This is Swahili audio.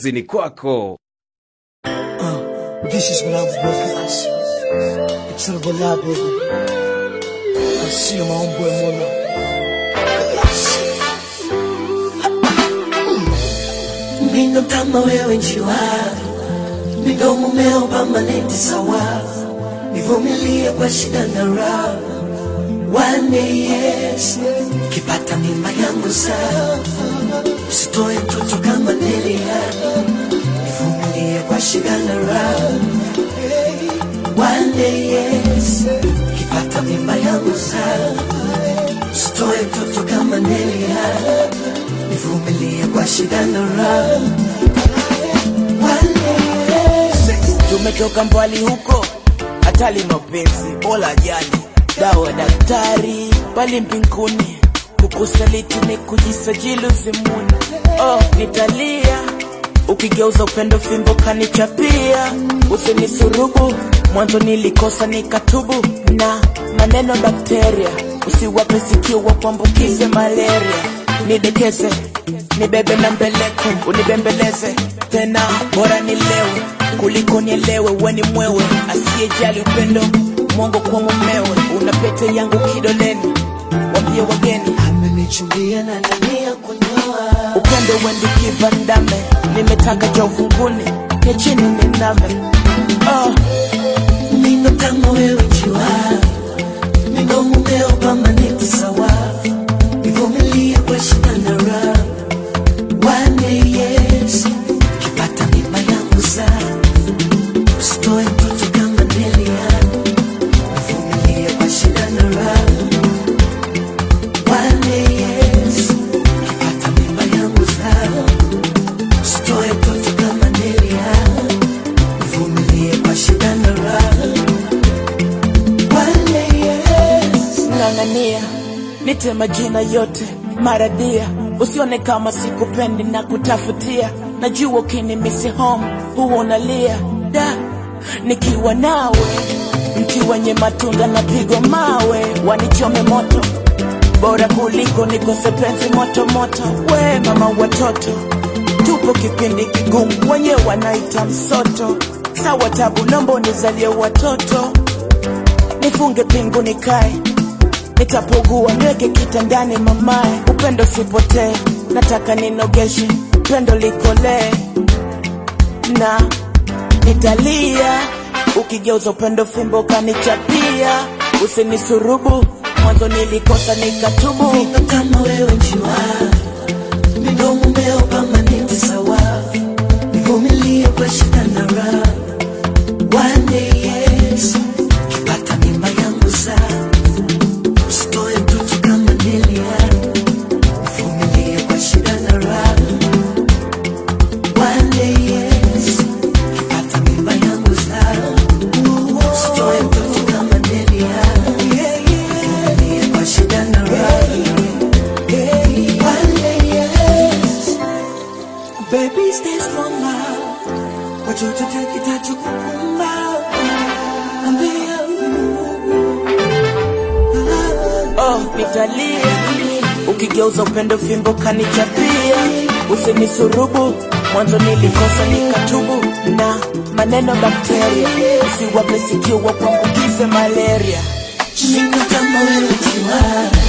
kazini kwako. This is what I'm working on. It's all about love, baby. I see my own boy Mona. Mindo kama wewe njiwa, midomo meo permanent sawa, nivumilie kwa shida na raha. One day yes, kipata mimba yangu saa, usitoe mtoto kama Nelia, nivumilie kwa shida na raha. One day yes, kipata mimba yangu saa, usitoe mtoto kama Nelia, nivumilie kwa shida na raha. One day yes. tumetoka mbali huko, hatali mapenzi bola jali dawa daktari pali mbinguni, kukusaliti ni kujisajili uzimuni. Oh, nitalia ukigeuza upendo fimbo kanichapia, usinisurubu mwanzo nilikosa nikatubu, na maneno bakteria usiwape sikio wakuambukize malaria, nidekeze nibebe na mbeleko unibembeleze tena, bora nilewe kuliko nielewe, weni mwewe asiyejali upendo mwongo kwa mumewe, una pete yangu kidoleni, wambie wageni amenichumbia na nania kunyoa upendo wendi kivandame, nimetaka cha ufunguni ya chini niname. Oh, mindo kama wewe njiwa midomo meo permanent sawa nivumilie kwa shida na raha One day yes kipata mimba yangu saa usitoe mtoto kama Nelia nivumilie kwa shida na raha One day yes kipata mimba yangu saa usitoe mtoto kama Nelia nivumilie kwa shida na raha One day yes ng'ang'ania nite majina yote maradia, usione kama sikupendi na kutafutia. Najua ukinimisi home huwa unalia da, nikiwa nawe mti wenye matunda na pigo mawe, wanichome moto bora kuliko nikose penzi moto moto. We mama watoto, tupo kipindi kigumu, wenye wanaita msoto. Sawa tabu, nomba unizalie watoto, nifunge pingu nikae nitapogua ndege kitandani mamae, upendo sipotee, nataka ninogeshe pendo likolee na nitalia ukigeuza upendo fimbo kanichapia, usinisurubu mwanzo nilikosa nikatubu. Mindo kama wewe njiwa, midomo meo permanent sawa, nivumilie kwa shida na raha. One day yes, kipata mimba yangu saa, usitoe mtoto kama Nelia, nivumilie kwa shida na raha. One day yes, kipata mimba yangu saa, usitoe mtoto kama Nelia, nivumilie kwa shida na raha. One day yes, baby stay strong now. Watoto kitachokukumba ambia oh, nitalia ukigeuza upendo fimbo kanichapia, usinisurubu mwanzo nilikosa nikatubu, na maneno bakteria usiwape sikio wakuambukize malaria. Mindo kama wewe jiwa